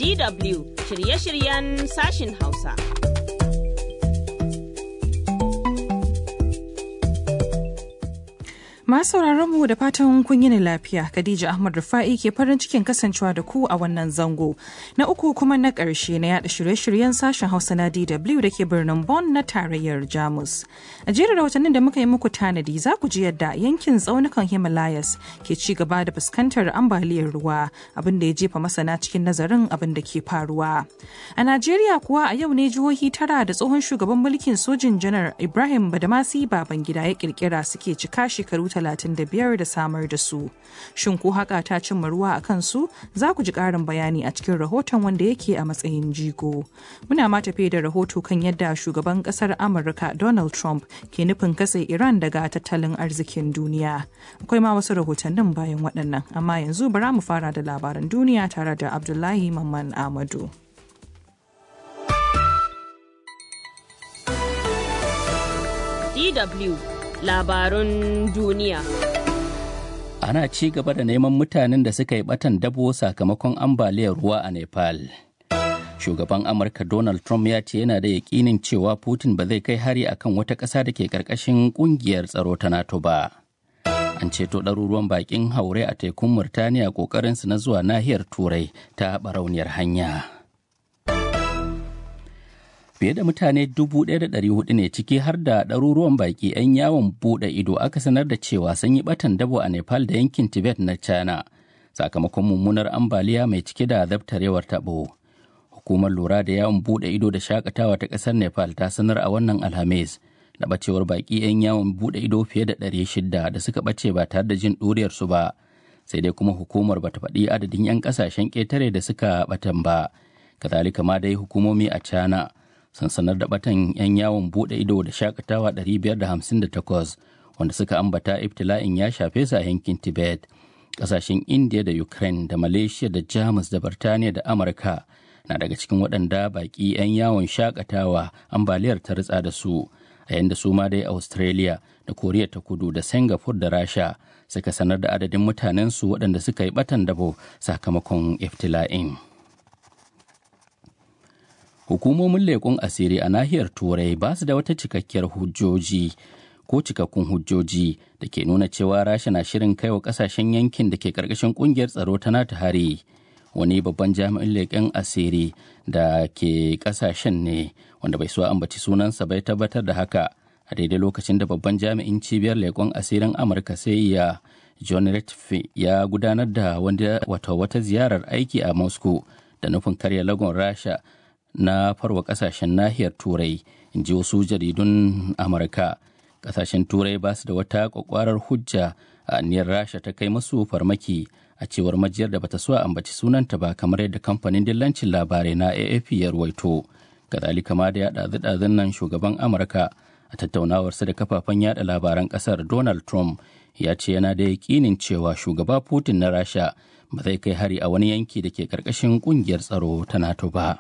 DW shirye-shiryen sashin Hausa. Masu mu da fatan kun yi lafiya, Khadija Ahmad Rufa'i ke farin cikin kasancewa da ku a wannan zango. Na uku kuma na ƙarshe na yada shirye-shiryen sashen Hausa na DW da ke birnin Bonn na tarayyar Jamus. A jerin rahotannin da muka yi muku tanadi za ku ji yadda yankin tsaunukan Himalayas ke ci gaba da fuskantar ambaliyar ruwa, abin da ya jefa masana cikin nazarin abin da ke faruwa. A Najeriya kuwa a yau ne jihohi tara da tsohon shugaban mulkin sojin janar Ibrahim Badamasi Babangida ya kirkira suke cika shekaru 35 da samar da su. Shin ko haka ta cimma ruwa a kansu? Za ku ji ƙarin bayani a cikin rahoton wanda yake a matsayin jigo. Muna ma tafe da rahoto kan yadda shugaban ƙasar Amurka Donald Trump ke nufin katse Iran daga tattalin arzikin duniya. Akwai ma wasu rahotannin bayan waɗannan, amma yanzu bara mu fara da labaran duniya tare da Abdullahi Mamman Amadu. DW labarun duniya. Ana ci gaba da neman mutanen da suka yi batan dabo sakamakon ambaliyar ruwa a Nepal. Shugaban Amurka Donald Trump ya ce yana da yakinin cewa Putin ba zai kai hari akan wata ƙasa da ke ƙarƙashin ƙungiyar tsaro ta NATO ba. An ceto ɗaruruwan baƙin haure a tekun Murtaniya ƙoƙarinsu na zuwa nahiyar Turai ta barauniyar hanya. fiye da mutane 1,400 ne ciki har da ɗaruruwan baƙi 'yan yawon buɗe ido aka sanar da cewa sun yi ɓatan dabo a nepal da yankin tibet na china sakamakon mummunar ambaliya mai cike da zabtarewar taɓo hukumar lura da yawon buɗe ido da shakatawa ta ƙasar nepal ta sanar a wannan alhamis da ɓacewar baƙi 'yan yawon buɗe ido fiye da 600 da suka ɓace ba tare da jin ɗuriyarsu ba sai dai kuma hukumar bata faɗi adadin 'yan ƙasashen ƙetare da suka ɓatan ba kazalika ma dai hukumomi a china sun sanar da batan 'yan yawon bude ido da shakatawa 558 wanda suka ambata ibtila'in ya shafe su a yankin tibet kasashen india da ukraine da malaysia da jamus da birtaniya da amurka na daga cikin waɗanda baƙi 'yan yawon shakatawa ambaliyar ta ritsa da su a yanda su ma dai australia da koriya ta kudu da singapore da rasha suka sanar da adadin mutanensu waɗanda suka yi batan dabo sakamakon iftila'in. hukumomin leƙun asiri a nahiyar turai ba su da wata cikakkiyar hujjoji ko cikakkun hujjoji da ke nuna cewa rasha na shirin kai wa kasashen yankin da ke karkashin kungiyar tsaro ta nata hari wani babban jami'in leƙen asiri da ke kasashen ne wanda bai so ambaci sunansa bai tabbatar da haka a daidai lokacin da babban jami'in cibiyar leƙen asirin amurka sai ya john Ratcliffe ya gudanar da wata ziyarar aiki a moscow da nufin karya lagon rasha na farwa kasashen nahiyar turai in ji wasu jaridun amurka kasashen turai ba su da wata kwakwarar hujja a aniyar rasha ta kai masu farmaki a cewar majiyar da bata so a ambaci sunanta ba kamar yadda kamfanin dillancin labarai na afp ya ruwaito kazalika ma da ya ɗazu nan shugaban amurka a tattaunawarsa da kafafen yada labaran kasar donald trump ya ce yana da yakinin cewa shugaba putin na rasha ba zai kai hari a wani yanki da ke karkashin kungiyar tsaro ta nato ba.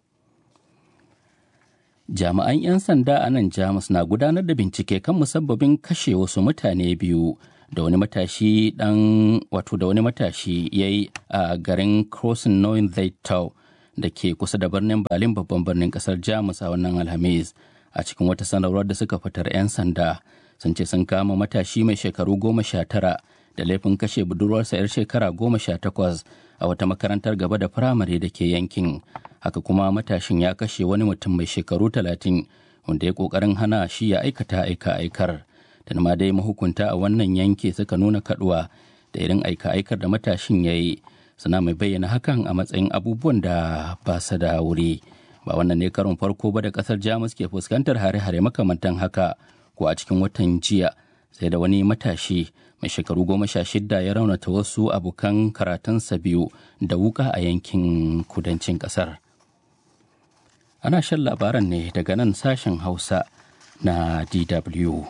jami'an 'yan sanda a nan jamus na gudanar da bincike kan musabbabin kashe wasu mutane biyu da wani matashi dan wato da wani matashi ya yi a garin crossing knowing zaitau da ke kusa da birnin berlin babban birnin kasar jamus a wannan alhamis a cikin wata sanarwar da suka fitar 'yan sanda sun ce sun kama matashi mai shekaru goma sha tara da laifin kashe budurwarsa 'yar shekara goma sha takwas a wata makarantar gaba da firamare da ke yankin haka kuma matashin ya kashe wani mutum mai shekaru talatin wanda ya kokarin hana shi ya aikata aika aikar da ma dai mahukunta a wannan yanki suka nuna kaduwa da irin aika aikar da matashin ya yi suna mai bayyana hakan a matsayin abubuwan da ba su da wuri ba wannan ne karon farko ba da kasar jamus ke fuskantar hare-hare makamantan haka ko a cikin watan jiya sai da wani matashi mai shekaru goma sha shida ya raunata wasu abokan karatunsa biyu da wuka a yankin kudancin kasar ana shan labaran ne daga nan sashen hausa na dw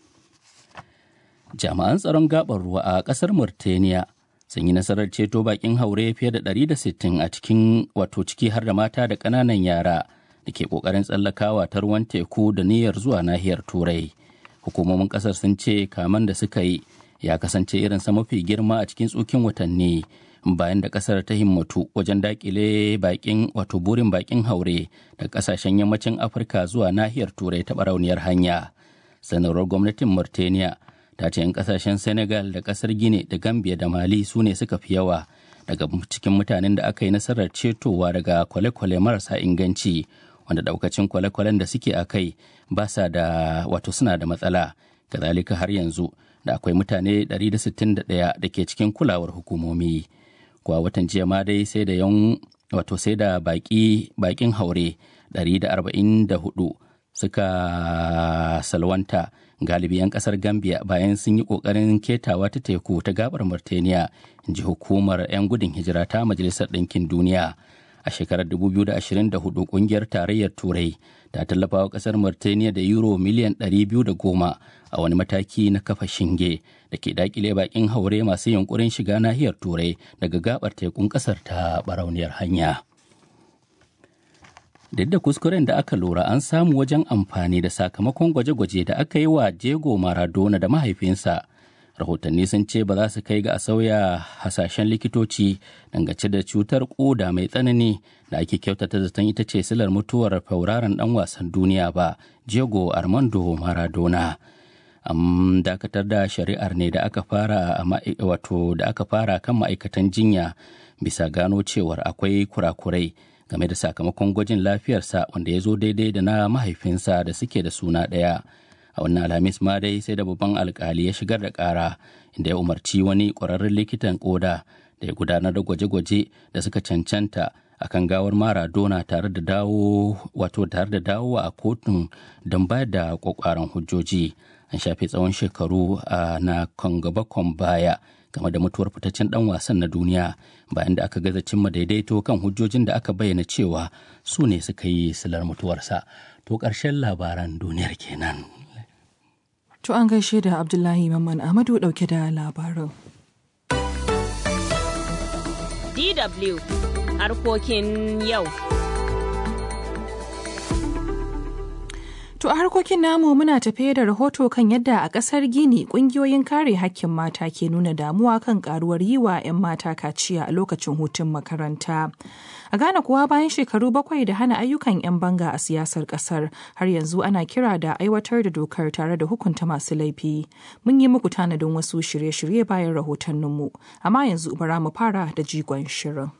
jami'an tsaron gabar ruwa a kasar murtaniya sun yi nasarar ceto bakin haure fiye da 160 a cikin wato ciki har da mata da ƙananan yara da ke ƙoƙarin tsallakawa ta ruwan teku da niyyar zuwa nahiyar turai hukumomin ƙasar sun ce kaman da suka yi ya kasance irinsa mafi girma a cikin tsukin watanni bayan da kasar ta himmatu wajen dakile bakin wato burin bakin haure da kasashen yammacin afirka zuwa nahiyar turai ta barauniyar hanya sanarwar gwamnatin mauritania ta ce 'yan kasashen senegal da kasar gine da gambia da mali su ne suka fi yawa daga cikin mutanen da aka yi nasarar cetowa daga kwale-kwale marasa inganci wanda daukacin kwale-kwalen da suke a kai ba sa da wato suna da matsala kazalika har yanzu da akwai mutane 161 da ke cikin kulawar hukumomi kuwa watan jiya ma dai sai da yan wato sai da baki bakin haure 144 suka salwanta galibi 'yan kasar gambia bayan sun yi kokarin ketawa ta teku ta gabar mauritania ji hukumar 'yan gudun hijira ta majalisar ɗinkin duniya a shekarar 2024 kungiyar tarayyar turai ta tallafa wa kasar mauritania da euro miliyan 210 a wani mataki na kafa shinge da ke dakile bakin haure masu yunkurin shiga nahiyar turai daga gabar tekun kasar ta barauniyar hanya duk da kuskuren da aka lura an samu wajen amfani da sakamakon gwaje-gwaje da aka yi wa Diego Maradona da mahaifinsa. Rahotanni sun ce ba za su kai ga a sauya hasashen likitoci dangace da cutar koda mai tsanani da ake kyautata zaton ita ce silar mutuwar fauraron dan wasan duniya ba, Diego Armando Maradona. An dakatar da shari'ar ne da aka fara wato da aka fara kan ma'aikatan jinya bisa gano cewar akwai kurakurai game da sakamakon gwajin lafiyarsa wanda ya zo daidai da na mahaifinsa da suke da suna ɗaya a wannan alhamis ma dai sai da babban alkali ya shigar da ƙara inda ya umarci wani ƙwararren likitan ƙoda da ya gudanar da gwaje-gwaje da suka cancanta akan gawar maradona tare da dawo wato tare da dawowa a kotun don bayar da kwakwaran hujjoji an shafe tsawon shekaru na kan gaba baya game da mutuwar fitaccen dan wasan na duniya bayan da aka gaza cimma daidaito kan hujjojin da aka bayyana cewa su ne suka yi silar mutuwarsa to ƙarshen labaran duniyar kenan To an gaishe da Abdullahi Mamman Ahmadu dauke da labarin. DW harkokin yau. To a harkokin namu muna tafe da rahoto kan yadda a ƙasar Gini ƙungiyoyin kare hakkin mata ke nuna damuwa kan karuwar yi wa 'yan mata kaciya a lokacin hutun makaranta. A Ghana kuwa bayan shekaru bakwai da hana ayyukan 'yan banga a siyasar ƙasar har yanzu ana kira da aiwatar da dokar tare da hukunta masu laifi. Mun yi muku tanadin wasu shirye-shirye bayan rahotanninmu, amma yanzu bara mu fara da jigon shirin.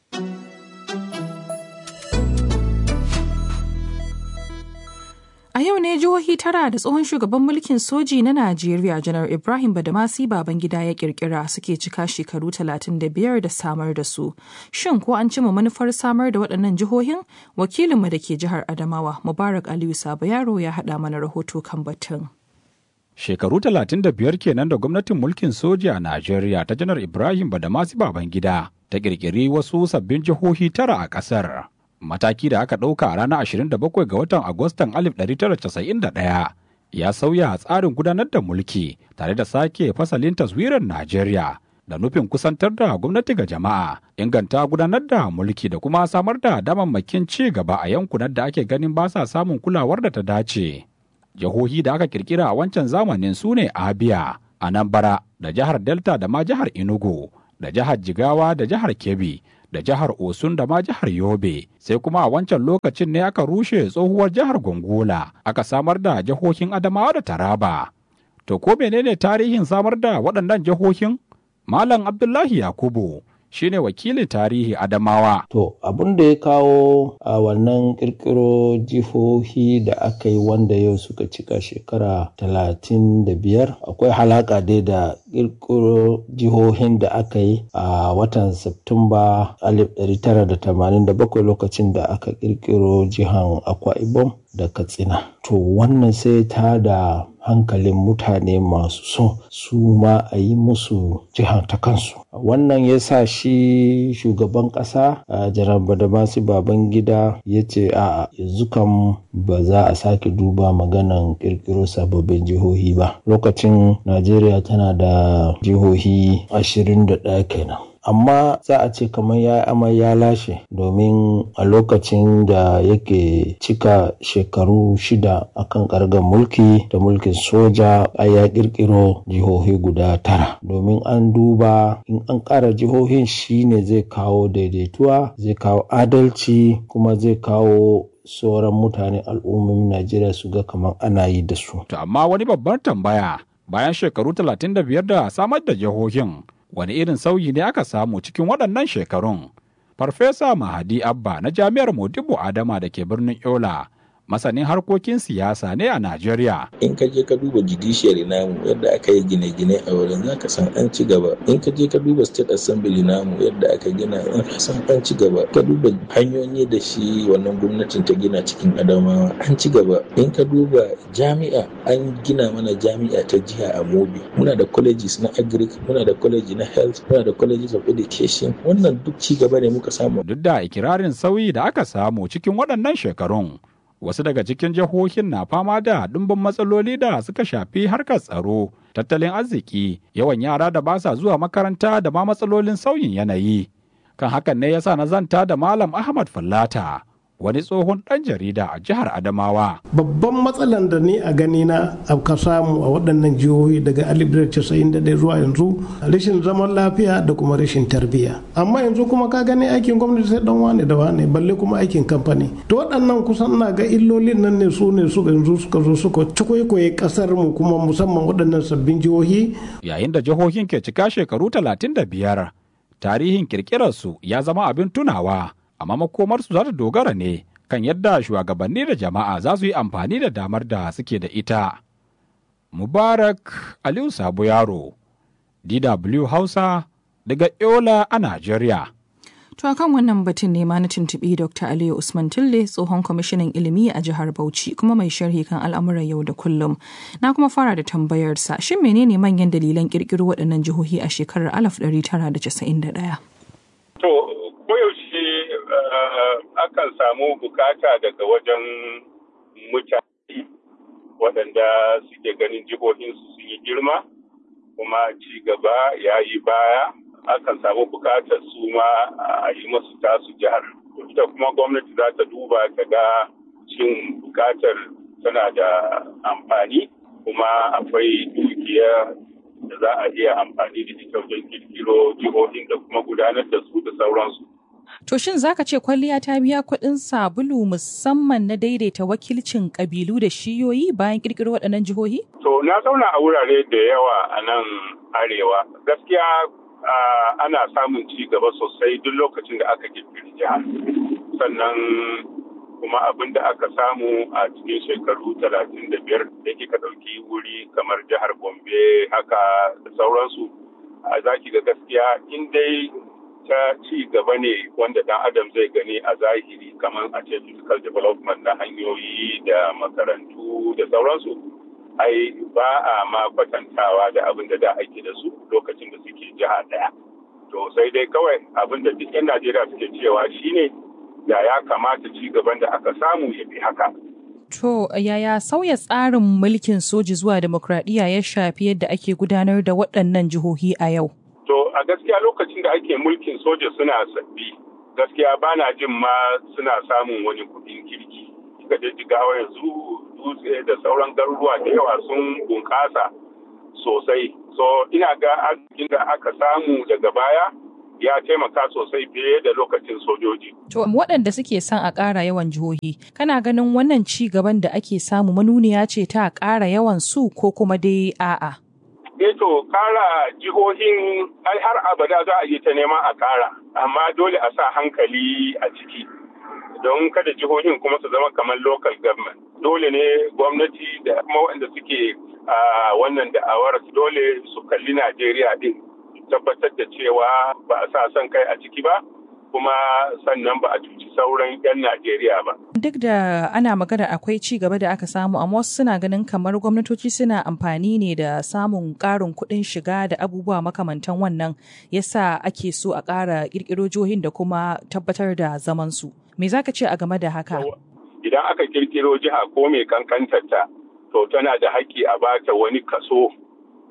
A yau ne jihohi tara da tsohon shugaban mulkin soji na Najeriya janar Ibrahim Badamasi Babangida ya kirkira suke cika shekaru 35 da samar da su. Shin ko an cima manufar samar da waɗannan jihohin? Wakilinmu da ke jihar Adamawa Mubarak Aliyu Sabo Yaro ya haɗa mana rahoto kan batun. Shekaru 35 kenan da gwamnatin mulkin soji a Najeriya ta janar Ibrahim Badamasi Babangida ta kirkiri wasu sabbin jihohi tara a ƙasar. mataki da aka ɗauka a ranar 27 ga watan Agustan 1991 ya sauya tsarin gudanar da mulki tare da sake fasalin taswirar Najeriya da nufin kusantar da gwamnati ga jama'a, inganta gudanar da mulki da kuma samar da damammakin ci gaba a yankunan da ake ganin ba sa samun kulawar da ta dace. Jihohi da aka kirkira a wancan zamanin su ne Abia, Anambra da jihar Delta da ma jihar Enugu da jihar Jigawa da jihar Kebbi da jihar Osun da ma jihar Yobe, sai kuma a wancan lokacin ne aka rushe tsohuwar jihar Gongola, aka samar da jihohin Adamawa da Taraba. To ko menene tarihin samar da waɗannan jihohin? Malam Abdullahi Yakubu shine wakilin tarihi Adamawa. To abin da ya kawo a wannan kirkiro jihohi da aka yi wanda yau suka cika shekara talatin da biyar akwai halaka dai da kirkiro jihohin da aka yi a watan Septumba 1987 lokacin da aka kirkiro jihan Akwa Ibom da Katsina. To wannan sai ta da hankalin mutane masu so su ma a yi musu jihar ta kansu. Wannan ya sa shi shugaban ƙasa a jiran Badamasi Babangida ya ce a yanzu kam ba za a sake duba maganan ƙirƙiro sababbin jihohi ba. Lokacin Najeriya tana da jihohi ashirin da ɗaya kenan. amma za a ce kamar ya amai ya lashe domin a lokacin da yake cika shekaru shida akan kargar mulki da mulkin soja a ya kirkiro jihohi guda tara domin an duba in an ƙara jihohin shine zai kawo daidaituwa zai kawo adalci kuma zai kawo sauran mutane al'ummomin Najeriya su ga kamar ana yi da su. To amma wani babbar tambaya bayan shekaru 35 da samar da jihohin wani irin sauyi ne aka samu cikin waɗannan shekarun. Farfesa Mahadi Abba na Jami'ar Modibo Adama da ke birnin Yola masanin harkokin siyasa ne a Najeriya. In ka je ka duba judiciary namu yadda aka yi gine-gine a wurin za ka san an ci gaba. In ka je ka duba state assembly namu yadda aka gina an san an ci gaba. Ka duba hanyoyi da shi wannan gwamnatin ta gina cikin Adamawa an ci gaba. In ka duba jami'a an gina mana jami'a ta jiha a Mobi. Muna da colleges na agric, muna da college na health, muna da colleges of education. Wannan duk ci gaba ne muka samu. Duk da ikirarin sauyi da aka samu cikin waɗannan shekarun. wasu daga cikin jihohin na fama da ɗumbin matsaloli da suka shafi harkar tsaro tattalin arziki yawan yara da ba sa zuwa makaranta da ma matsalolin sauyin yanayi kan hakan ne yasa na zanta da malam ahmad fallata wani tsohon ɗan jarida a jihar Adamawa. Babban matsalan da ni a gani na ka samu a waɗannan jihohi daga 1991 zuwa yanzu rashin zaman lafiya da kuma rashin tarbiyya. Amma yanzu kuma ka gani aikin gwamnati sai dan wane da wane balle kuma aikin kamfani. To waɗannan kusan na ga illolin nan ne su ne su yanzu suka zo suka cikwaikwaye ƙasar mu kuma musamman waɗannan sabbin jihohi. Yayin da jihohin ke cika shekaru 35 tarihin kirkirarsu ya zama abin tunawa. amma makomarsu za ta dogara ne kan yadda shugabanni da jama'a za su yi amfani da damar da suke da ita. Mubarak Aliyu Sabo Yaro, DW Hausa, daga Yola a Najeriya. To akan wannan batun ne ma na tuntuɓi Dr. Aliyu Usman Tille tsohon kwamishinan ilimi a jihar Bauchi kuma mai sharhi kan al'amuran yau da kullum. Na kuma fara da tambayarsa shin menene manyan dalilan ƙirƙiro waɗannan jihohi a shekarar 1991? To koyaushe akan samu bukata daga wajen mutane waɗanda suke ganin jihohinsu sun yi girma kuma ci gaba ya yi baya akan samu bukatar su ma a yi masu tasu jihar ita kuma gwamnati za ta duba ta ga cin bukatar tana da amfani kuma akwai dukiya da za a iya amfani da ita wajen kirkiro jihohin da kuma gudanar da su da sauransu. To shin zaka ce kwalliya ta biya kuɗin sabulu musamman na daidaita wakilcin ƙabilu da shiyoyi bayan ƙirƙiro waɗannan jihohi? To na zauna a wurare da yawa a nan arewa. Gaskiya ana samun ci gaba sosai duk lokacin da aka ƙirƙiri jiha. Sannan kuma abin da aka samu a cikin shekaru talatin da biyar da kika ɗauki wuri kamar jihar Gombe haka da sauransu. A zaki ga gaskiya in dai ta ci gaba ne wanda dan adam zai gani a zahiri kamar a ce physical development na hanyoyi da makarantu da sauransu ai ba a ma kwatantawa da abin da da ake da su lokacin da suke jiha daya to sai dai kawai abin da duk 'yan najeriya suke cewa shine da ya kamata ci gaban da aka samu ya fi haka To yaya sauya tsarin mulkin soji zuwa demokradiyya ya shafi yadda ake gudanar da waɗannan jihohi a yau? To a gaskiya lokacin da ake mulkin soja suna sabbi gaskiya ba na jin ma suna samun wani kuɗin kirki. Kika je jigawa yanzu dutse da sauran garuruwa da yawa sun bunƙasa sosai. So ina ga arzikin da aka samu daga baya ya taimaka sosai fiye da lokacin sojoji. To waɗanda suke son a ƙara yawan jihohi, kana ganin wannan ci gaban da ake samu manuniya ce ta ƙara yawan su ko kuma dai a'a? eh to kara jihohin ai har abada za a yi ta neman a kara amma dole a sa hankali a ciki don kada jihohin kuma su zama kamar local government dole ne gwamnati da kuma waɗanda suke a wannan da'awar dole su kalli najeriya din tabbatar da cewa ba a sa son kai a ciki ba kuma sannan ba a cuci sauran 'yan Najeriya ba. Duk da ana magana akwai ci gaba da aka samu, amma wasu suna ganin kamar gwamnatoci suna amfani ne da samun ƙarin kuɗin shiga da abubuwa makamantan wannan yasa ake so a ƙara ƙirƙiro jihohin da kuma tabbatar da zamansu. Me za ka ce a game da haka? Idan aka ƙirƙiro jiha ko mai kankantarta, to tana da haƙƙi a bata wani kaso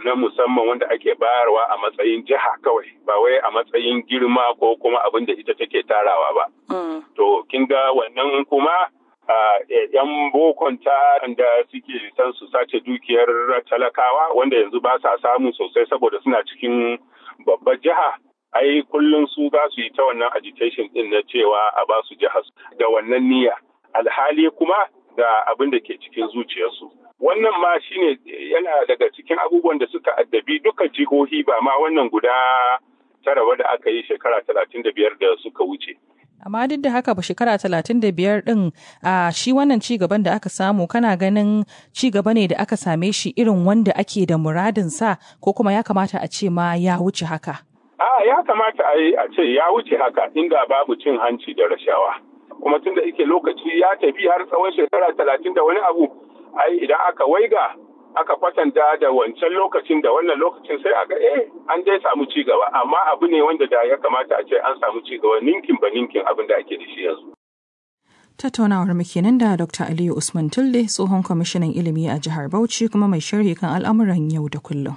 na musamman wanda ake bayarwa a matsayin jiha kawai ba wai a matsayin girma ko kuma abin da ita take tarawa ba. To kin ga wannan kuma yan bokon ta da suke san su sace dukiyar talakawa wanda yanzu ba sa samu sosai saboda suna cikin babbar jiha ai kullum su za su yi ta wannan agitation din na cewa a ba su jihar da wannan niyya alhali kuma ga abin da ke cikin zuciyarsu wannan ma shine yana daga cikin abubuwan da suka addabi duka jihohi ba ma wannan guda tara da aka yi shekara talatin da biyar da suka wuce amma duk da haka ba shekara talatin da biyar din a shi wannan ci gaban da aka samu kana ganin ci gaba ne da aka same shi irin wanda ake da muradin sa ko kuma ya kamata a ce ma ya wuce haka a ya kamata a yi a ce ya wuce haka inda babu cin hanci da rashawa kuma tunda yake lokaci ya tafi har tsawon shekara talatin da wani abu ai idan aka waiga aka kwatanta da wancan lokacin da wannan lokacin sai aga eh an dai samu ci gaba amma abu ne wanda da ya kamata a ce an samu ci gaba ninkin ba ninkin abin da ake da shi yanzu. Tattaunawar mu kenan da Dr. Aliyu Usman Tulle tsohon kwamishinan ilimi a jihar Bauchi kuma mai sharhi kan al'amuran yau da kullum.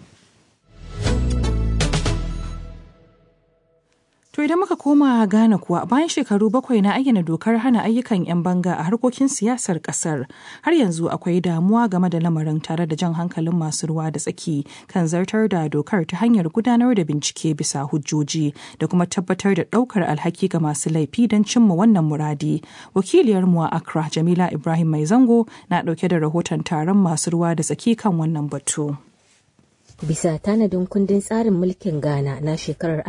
To idan muka koma Ghana kuwa bayan shekaru bakwai na ayyana dokar hana ayyukan 'yan banga a harkokin siyasar kasar har yanzu akwai damuwa game da lamarin tare da jan hankalin masu ruwa da tsaki kan zartar da dokar ta hanyar gudanar da bincike bisa hujjoji da kuma tabbatar da ɗaukar alhaki ga masu laifi don cimma wannan muradi. Wakiliyar mu a Accra Jamila Ibrahim Mai Zango na ɗauke da rahoton taron masu ruwa da tsaki kan wannan batu. Bisa tanadin kundin tsarin mulkin Ghana na shekarar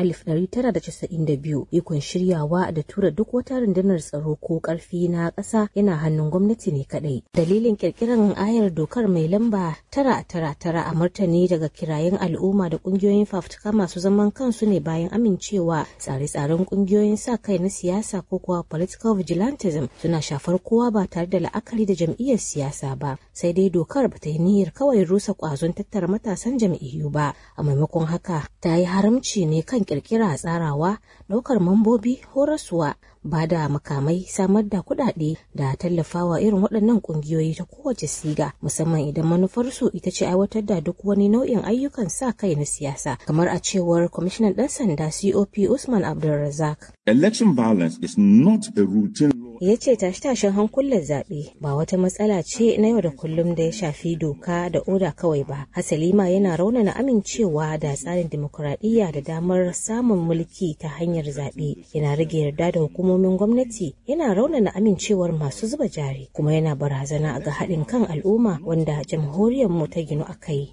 1992 ikon shiryawa da tura duk wata rundunar tsaro ko karfi na ƙasa yana hannun gwamnati ne kadai. Dalilin kirkirar ayar dokar mai lamba tara tara tara a martani daga kirayen al'umma da ƙungiyoyin fafutuka masu zaman kansu ne bayan amincewa tsare-tsaren ƙungiyoyin sa kai na siyasa ko kuwa political vigilantism suna shafar kowa ba tare da la'akari da jam'iyyar siyasa ba. Sai dai dokar bata yi niyyar kawai rusa ƙwazon tattara matasan jam'iyyar jam'iyyu ba a maimakon haka ta yi haramci ne kan kirkira tsarawa ɗaukar mambobi horaswa ba da makamai samar da kuɗaɗe da tallafawa irin waɗannan ƙungiyoyi ta kowace siga musamman idan manufarsu ita ce aiwatar da duk wani nau'in ayyukan sa kai na siyasa kamar a cewar kwamishinan ɗan sanda cop usman abdulrazak election violence is not a routine ya ce tashe-tashen hankulan zaɓe ba wata matsala ce na yau da kullum da ya shafi doka da oda kawai ba hasali ma yana raunana amincewa da tsarin dimokuraɗiyya da damar samun mulki ta hanyar zaɓe yana rage yarda da hukumomin gwamnati yana raunana amincewar masu zuba jari kuma yana barazana ga haɗin kan al'umma wanda jamhuriyar mu ta ginu a kai.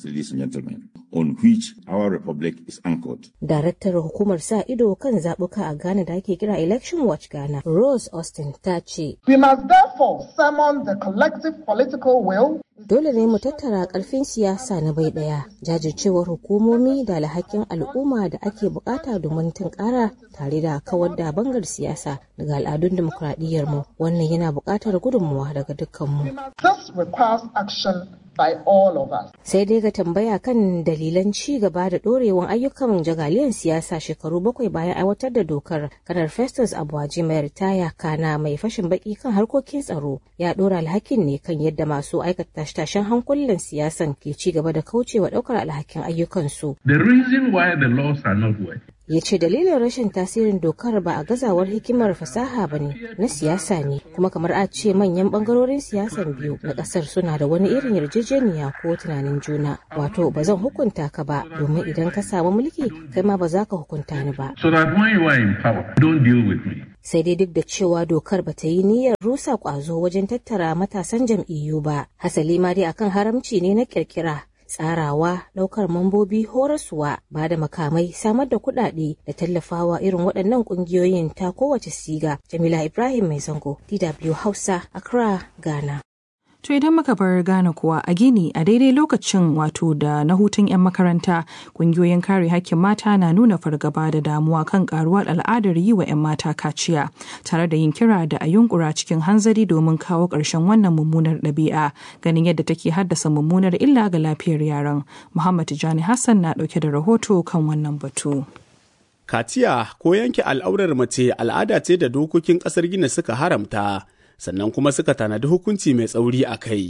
on which our republic is anchored. Daraktar hukumar sa ido kan zaɓuka a Ghana da ake kira Election Watch Ghana, Rose Austin ta ce. We must therefore summon the collective political will Dole ne mu tattara ƙarfin siyasa na bai ɗaya, jajircewar hukumomi da alhakin al'umma da ake bukata domin tunkara tare da kawar da bangar siyasa daga al'adun dimokuraɗiyyar mu. Wannan yana buƙatar gudunmuwa daga dukkanmu. This requires action by all of us. Sai dai ga tambaya kan dalilan ci gaba da ɗorewan ayyukan jagaliyan siyasa shekaru bakwai bayan aiwatar da dokar kanar Festus Abuwaji mai ritaya kana mai fashin baki kan harkokin tsaro ya ɗora alhakin ne kan yadda masu aikata tashen hankulan siyasan ke ci gaba da kaucewa ɗaukar alhakin ayyukansu. The reason why the laws are not working ya ce dalilin rashin tasirin dokar ba a gazawar hikimar fasaha ba ne na siyasa ne kuma kamar a ce manyan bangarorin siyasan biyu na kasar suna da wani irin yarjejeniya ko tunanin juna wato ba zan hukunta ka ba domin idan ka samu mulki kai ma ba za ka hukunta ni ba so that when you are in power don't deal with me sai dai duk da cewa dokar ba ta yi niyyar rusa kwazo wajen tattara matasan jam'iyyu ba hasali ma dai akan haramci ne na kirkira tsarawa ɗaukar mambobi horaswa ba da makamai samar da kuɗaɗe da tallafawa irin waɗannan ƙungiyoyin ta kowace siga jamila ibrahim mai zango dw hausa accra ghana To idan muka bar Ghana kuwa a Gini a daidai lokacin wato da na hutun 'yan makaranta kungiyoyin kare hakkin mata na nuna fargaba da damuwa kan karuwar al'adar yi wa 'yan mata kaciya tare da yin kira da a yunkura cikin hanzari domin kawo ƙarshen wannan mummunar ɗabi'a ganin yadda take haddasa mummunar illa ga lafiyar yaran. Muhammad Tijani Hassan na ɗauke da rahoto kan wannan batu. Kaciya ko yanke al'aurar mace al'ada ce da dokokin ƙasar Gini suka haramta. sannan kuma suka tanadi hukunci mai tsauri a kai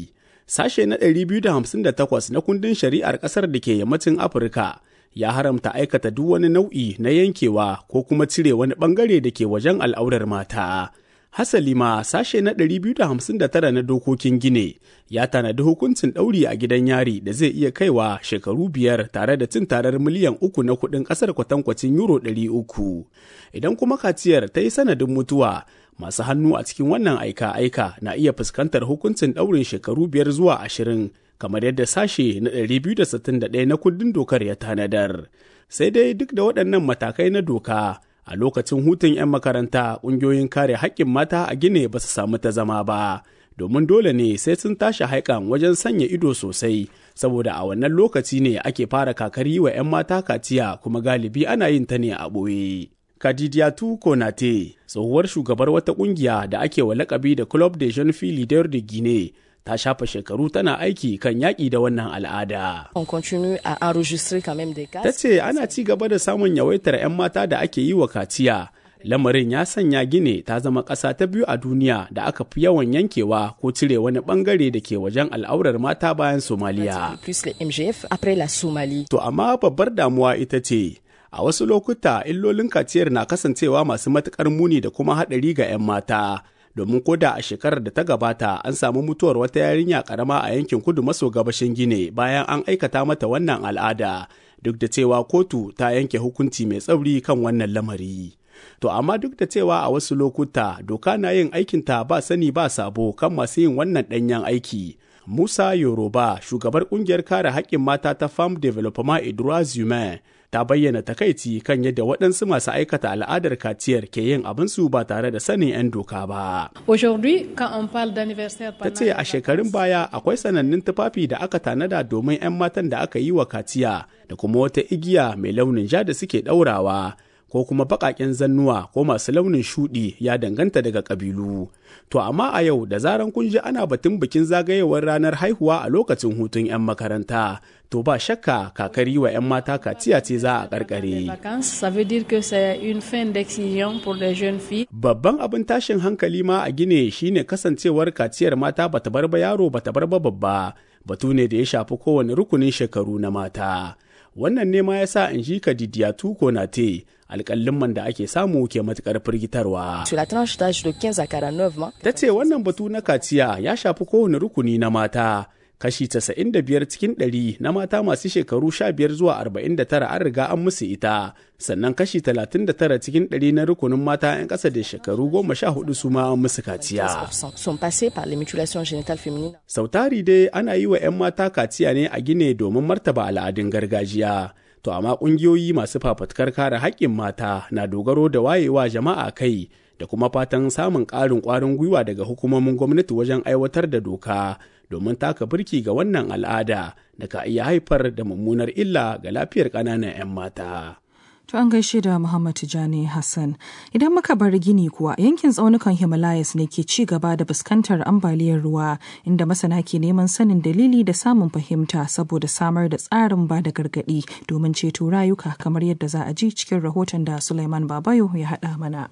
Sashe na 258 na kundin shari'ar ƙasar da ke yammacin Afirka ya haramta aikata duk wani nau'i na yankewa ko kuma cire wani ɓangare da ke wajen al'aurar mata. Hasali ma sashe na 259 na dokokin Gine ya tanadi hukuncin ɗauri a gidan yari da zai iya kaiwa shekaru biyar tare da cin tarar miliyan uku na kuɗin ƙasar kwatankwacin euro 300. Idan kuma kaciyar ta yi sanadin mutuwa, masu hannu a cikin wannan aika-aika na iya fuskantar hukuncin ɗaurin shekaru biyar zuwa ashirin kamar yadda sashe na 261 na kundin dokar ya tanadar. Sai dai duk da waɗannan matakai na doka, a lokacin hutun 'yan makaranta ƙungiyoyin kare haƙƙin mata a gine ba su samu ta zama ba domin dole ne sai sun tashi haikan wajen sanya ido sosai saboda a wannan lokaci ne ake fara kakari wa 'yan mata kaciya kuma galibi ana yin ta ne a ɓoye. Kadidiyatu Konate, tsohuwar shugabar wata ƙungiya da ake wa lakabi da Club de Jeune Fille Leader de Guinée, ta shafa shekaru tana aiki kan yaƙi da wannan al'ada. Ta ce ana ci gaba da samun yawaitar 'yan mata da ake yi wa kaciya. Lamarin ya sanya Gine ta zama ƙasa ta biyu a duniya da aka fi yawan yankewa ko cire wani ɓangare da ke wajen al'aurar mata bayan Somaliya. To amma babbar damuwa ita ce, a wasu lokuta illolin kaciyar na kasancewa masu matuƙar muni da kuma haɗari ga 'yan mata. domin koda a shekarar da ta gabata an samu mutuwar wata yarinya karama a yankin kudu maso gabashin gine bayan an aikata mata wannan al'ada duk da cewa kotu ta yanke hukunci mai tsauri kan wannan lamari to amma duk da cewa a wasu lokuta doka na yin aikinta ba sani ba sabo kan masu yin wannan ɗanyen aiki musa yoruba shugabar kungiyar kare haƙƙin mata ta farm development edouard humain ta bayyana takaici kan yadda waɗansu masu aikata al'adar kaciyar ke yin abinsu ba tare da sanin 'yan doka ba. Ta ce a shekarun baya akwai sanannun tufafi da aka tanada domin 'yan matan da aka yi wa kaciya da kuma wata igiya mai launin ja da suke ɗaurawa. ko kuma baƙaƙen zannuwa ko masu launin shuɗi ya danganta daga ƙabilu. To amma a yau da zaran kun ji ana batun bikin zagayewar ranar haihuwa a lokacin hutun 'yan makaranta, to ba shakka kakari wa 'yan mata kaciya ce za a ƙarƙare. Babban abin tashin hankali ma a gine shine kasancewar kaciyar mata bata bar ba yaro bata bar ba babba, batu ne da ya shafi kowane rukunin shekaru na mata. Wannan ne ma ya sa in ji Kadidiya Tuko na te alƙallin da ake samu ke matuƙar firgitarwa. Ta ce wannan batu na kaciya ya shafi kowane rukuni na mata. Kashi 95 cikin 100 na mata masu shekaru 15 zuwa 49 an riga an musu ita, sannan kashi 39 cikin 100 na rukunin mata 'yan ƙasa da shekaru 14 su ma an musu kaciya. Sautari dai ana yi wa 'yan mata kaciya ne a gine domin martaba al'adun gargajiya. To amma ƙungiyoyi masu fafatkar kare haƙƙin mata na dogaro da wayewa jama'a kai da kuma fatan samun ƙarin ƙwarin gwiwa daga hukumomin gwamnati wajen aiwatar da doka domin taka birki ga wannan al'ada da ka iya haifar da mummunar illa ga lafiyar ƙananan 'yan mata. To an gaishe da Muhammad Tijani Hassan. Idan muka bar gini kuwa yankin tsaunukan Himalayas ne ke ci gaba da fuskantar ambaliyar ruwa inda masana ke neman sanin dalili da samun fahimta saboda samar da tsarin ba da gargaɗi domin ceto rayuka kamar yadda za a ji cikin rahoton da Sulaiman Babayo ya haɗa mana.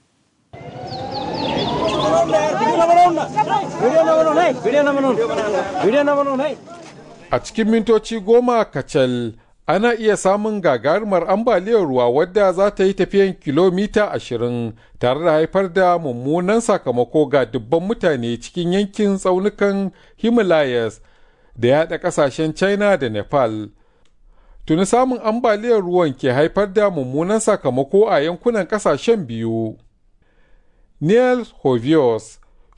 A cikin mintoci goma kacal ana iya samun gagarumar ambaliyar ruwa wadda za ta yi tafiyan kilomita ashirin tare da haifar da mummunan sakamako ga dubban mutane cikin yankin tsaunukan himalayas da yaɗa ƙasashen china da nepal tuni samun ambaliyar ruwan ke haifar da mummunan sakamako a yankunan ƙasashen biyu neil hovios